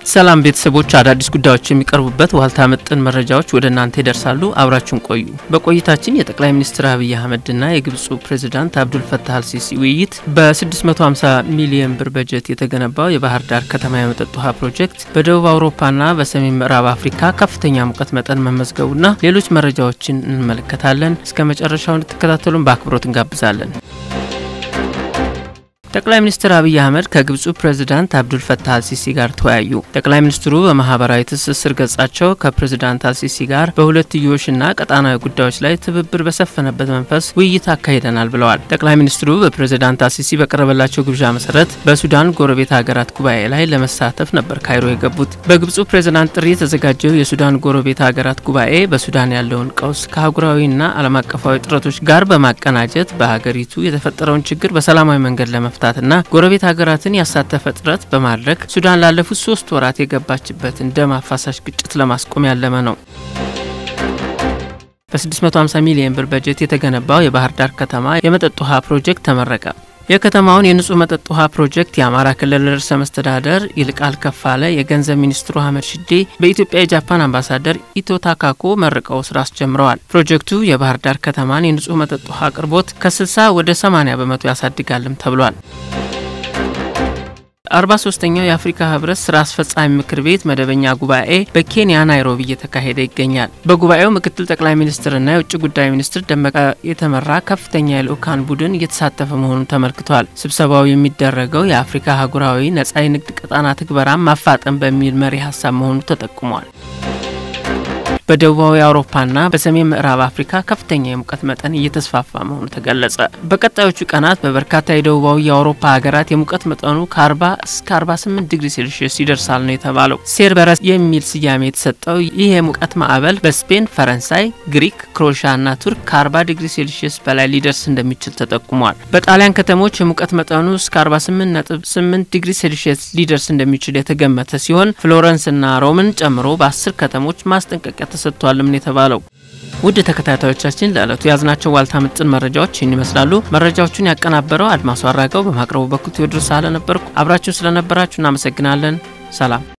ሰላም ቤተሰቦች፣ አዳዲስ ጉዳዮች የሚቀርቡበት ዋልታ ምጥን መረጃዎች ወደ እናንተ ይደርሳሉ። አብራችሁን ቆዩ። በቆይታችን የጠቅላይ ሚኒስትር አብይ አህመድና የግብፁ ፕሬዚዳንት አብዱል ፈታህ አልሲሲ ውይይት፣ በ650 ሚሊዮን ብር በጀት የተገነባው የባህር ዳር ከተማ የመጠጥ ውሃ ፕሮጀክት፣ በደቡብ አውሮፓና በሰሜን ምዕራብ አፍሪካ ከፍተኛ ሙቀት መጠን መመዝገቡና ሌሎች መረጃዎችን እንመለከታለን። እስከ መጨረሻው እንድትከታተሉን በአክብሮት እንጋብዛለን። ጠቅላይ ሚኒስትር አብይ አህመድ ከግብፁ ፕሬዚዳንት አብዱል ፈታህ አልሲሲ ጋር ተወያዩ። ጠቅላይ ሚኒስትሩ በማህበራዊ ትስስር ገጻቸው ከፕሬዚዳንት አልሲሲ ጋር በሁለትዮሽና ቀጣናዊ ጉዳዮች ላይ ትብብር በሰፈነበት መንፈስ ውይይት አካሂደናል ብለዋል። ጠቅላይ ሚኒስትሩ በፕሬዚዳንት አልሲሲ በቀረበላቸው ግብዣ መሰረት በሱዳን ጎረቤት ሀገራት ጉባኤ ላይ ለመሳተፍ ነበር ካይሮ የገቡት። በግብፁ ፕሬዚዳንት ጥሪ የተዘጋጀው የሱዳን ጎረቤት ሀገራት ጉባኤ በሱዳን ያለውን ቀውስ ከአህጉራዊና ዓለም አቀፋዊ ጥረቶች ጋር በማቀናጀት በሀገሪቱ የተፈጠረውን ችግር በሰላማዊ መንገድ ለመፍታት ና ጎረቤት ሀገራትን ያሳተፈ ጥረት በማድረግ ሱዳን ላለፉት ሶስት ወራት የገባችበትን ደም አፋሳሽ ግጭት ለማስቆም ያለመ ነው። በ650 ሚሊዮን ብር በጀት የተገነባው የባህር ዳር ከተማ የመጠጥ ውሃ ፕሮጀክት ተመረቀ። የከተማውን የንጹህ መጠጥ ውሃ ፕሮጀክት የአማራ ክልል ርዕሰ መስተዳደር ይልቃል ከፋለ፣ የገንዘብ ሚኒስትሩ አህመድ ሽዴ፣ በኢትዮጵያ የጃፓን አምባሳደር ኢቶ ታካኮ መርቀው ስራ አስጀምረዋል። ፕሮጀክቱ የባህር ዳር ከተማን የንጹህ መጠጥ ውሃ አቅርቦት ከ60 ወደ 80 በመቶ ያሳድጋልም ተብሏል። አርባ ሶስተኛው የአፍሪካ ህብረት ስራ አስፈጻሚ ምክር ቤት መደበኛ ጉባኤ በኬንያ ናይሮቢ እየተካሄደ ይገኛል። በጉባኤው ምክትል ጠቅላይ ሚኒስትርና የውጭ ጉዳይ ሚኒስትር ደመቀ የተመራ ከፍተኛ የልኡካን ቡድን እየተሳተፈ መሆኑ ተመልክቷል። ስብሰባው የሚደረገው የአፍሪካ አህጉራዊ ነጻ የንግድ ቀጣና ትግበራን ማፋጠን በሚል መሪ ሀሳብ መሆኑ ተጠቁሟል። በደቡባዊ አውሮፓና በሰሜን ምዕራብ አፍሪካ ከፍተኛ የሙቀት መጠን እየተስፋፋ መሆኑ ተገለጸ። በቀጣዮቹ ቀናት በበርካታ የደቡባዊ የአውሮፓ ሀገራት የሙቀት መጠኑ ከ40 እስከ 48 ዲግሪ ሴልሺየስ ይደርሳል ነው የተባለው። ሴርበረስ የሚል ስያሜ የተሰጠው ይህ የሙቀት ማዕበል በስፔን፣ ፈረንሳይ፣ ግሪክ፣ ክሮኤሽያና ቱርክ ከ40 ዲግሪ ሴልሺየስ በላይ ሊደርስ እንደሚችል ተጠቁሟል። በጣሊያን ከተሞች የሙቀት መጠኑ እስከ 48.8 ዲግሪ ሴልሺየስ ሊደርስ እንደሚችል የተገመተ ሲሆን ፍሎረንስና ሮምን ጨምሮ በአስር ከተሞች ማስጠንቀቂያ ተሰጥቷልም ነው የተባለው። ውድ ተከታታዮቻችን ለዕለቱ የያዝናቸው ዋልታ ምጥን መረጃዎች ይህን ይመስላሉ። መረጃዎቹን ያቀናበረው አድማሱ አራጋው፣ በማቅረቡ በኩል ቴዎድሮስ ሳህለ ነበርኩ። አብራችሁን ስለነበራችሁ እናመሰግናለን። ሰላም